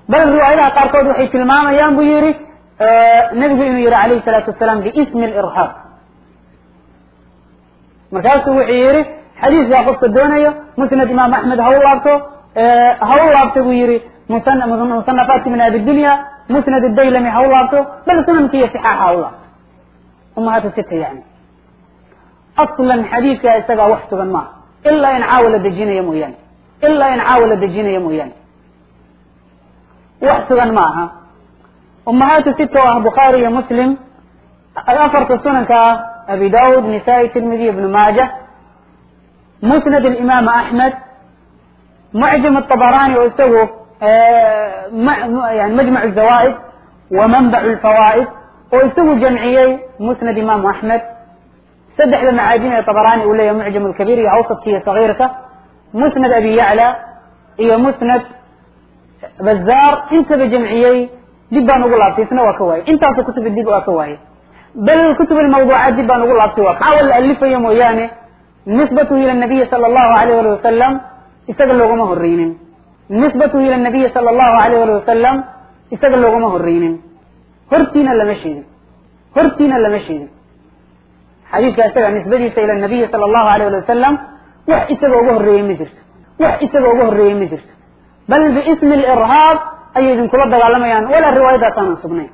bal riwaayadaha qaarkood waxay tilmaamayaan buu yihi nabigu inuu yihi alayhi salaatu wasalaam biismi lirhaab markaasuu wuxuu yihi xadiiskaa qofka doonayo musnad imaam axmed ha u laabto ha u laabto buu yihi musanafaat ibn abi dunya musnad daylami ha u laabto bal sunanki iyo sixaaxa ha u laabto umahaatu sita yani aslan xadiidkaa isagaa wax sugan maaha ilaa in caawa la dejinayo mooyaane ilaa in caawa la dejinayo mooyaane wax sugan ma aha umahaatu sita oo ah bukhaari iyo muslim afarta sunanka ah abi daud nisaa-i tirmidi ibnu maaja musnad imaam axmed mucjam abarani oo isagu yani majmac zawaaid wa manbac lfawaa'id oo isagu jamciyey musnad imaamu axmed saddexda macaajim ee tabarani uu leeyahay mucjam lkabiir iyo awsadka iyo sagiirka musnad abi yacla iyo musnad bazaar intaba jamciyey dib baan ugu laabtay isna waa ka waayey intaasoo kutubi dib waa ka waayey bal kutub lmawduucaat dib baan ugu laabtay waa caawa la alifayo mooyaane nisbatuhu ila nabiyi sala allahu alayh ali wasalam isaga loogama horeynin nisbatuhu ila nabiyi sala allahu alayh ali wasalam isaga loogama horeynin hortiina lama sheegin hortiina lama sheegin xadiiska isaga nisbadiisa ila nabiyi sala allahu alayh ali wasalam wax isaga uga horreeyey ma jirto wax isaga uga horreeyey ma jirto bal biismi lirhaab ayay idinkula dagaalamayaan walaa riwaayadaas aanan sugnayn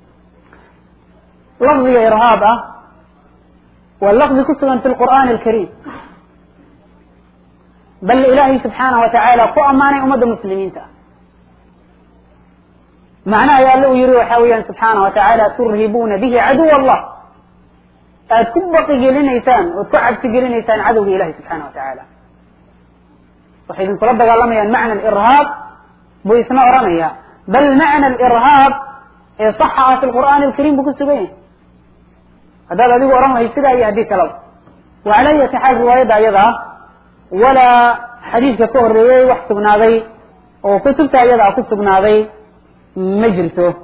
lafdiga irhaab ah waa lafdi ku sugan fi lqur'aani alkariim bal ilaahay subxaanahu wa tacaala ku ammaanay ummadda muslimiinta ah macnaha ay alle uu yihi waxa weeyaan subxaana wa tacaala turhibuuna bihi caduw allah aad ku baqi gelinaysaan ood ku cabsi gelinaysaan cadowga ilahi subxaana wa tacaala waxay idinkula dagaalamayaan macna alirhaab buu isna oranaya bal macna alirhaab ee saxa ah fi lqur'aani alkariim buu ku sugan yahay haddaad adigu oran lahayd sidaa iyo haddii kalaba wa cala ayati xaal riwaayadda ayada ah walaa xadiidka ka horreeyey wax sugnaaday oo kutubta ayada ah ku sugnaaday ma jirto